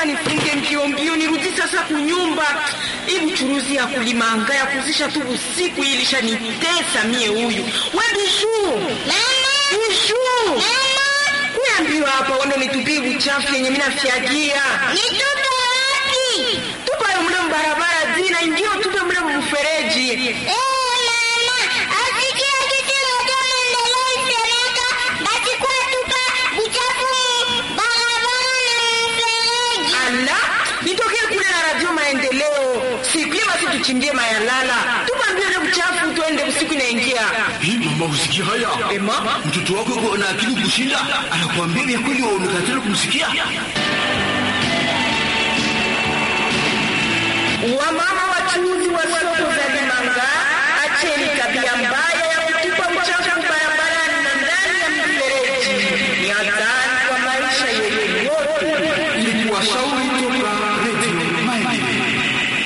nifunge mbio mbio nirudi sasa kunyumba. Hii buchuruzi ya kulimanga ya kuzisha tu usiku hii ilishanitesa mie huyu. We Bijuu. Bijuu. Kuambiwa hapa wando nitupie uchafu yenye mimi nafyagia. Nitupe wapi? Tupa yo mle mbarabara zina ingia tupe mle mfereji. Eh, mama, asikia kitu moja maendeleo isemeka, basi kwa tupa uchafu barabara na mfereji. Ala, nitokee kule na radio maendeleo. Siku hiyo basi tuchimbie mayalala. Tupa mbio ile uchafu tuende usiku inaingia. Hii mama, usikia haya? Ema? Mtoto wako yuko na akili kushinda, anakuambia vya kweli, waonekana kumsikia. Wamama wachuuzi wa soko za Limanga, acheni tabia mbaya ya kutupa uchafu